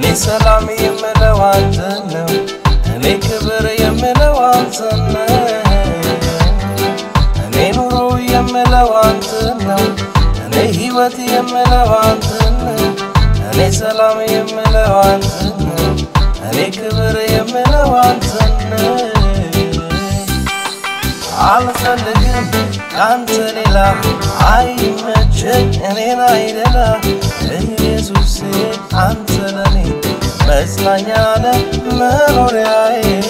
ሰላም የምለው አንተን ነው። እኔ ክብር የምለው አንተን ነው። እኔ ኑሮ የምለው አንተን ነው። እኔ ሕይወት የምለው አንተን ነው። እኔ ሰላም የምለው አንተን ነው። እኔ ክብር የምለው አንተን ነው። አልፈልግም ካንተ ሌላ አይመቸኝ እኔን አይደላ ኢየሱሴ አንተ ለኔ መጽናኛ ነህ መኖሪያዬ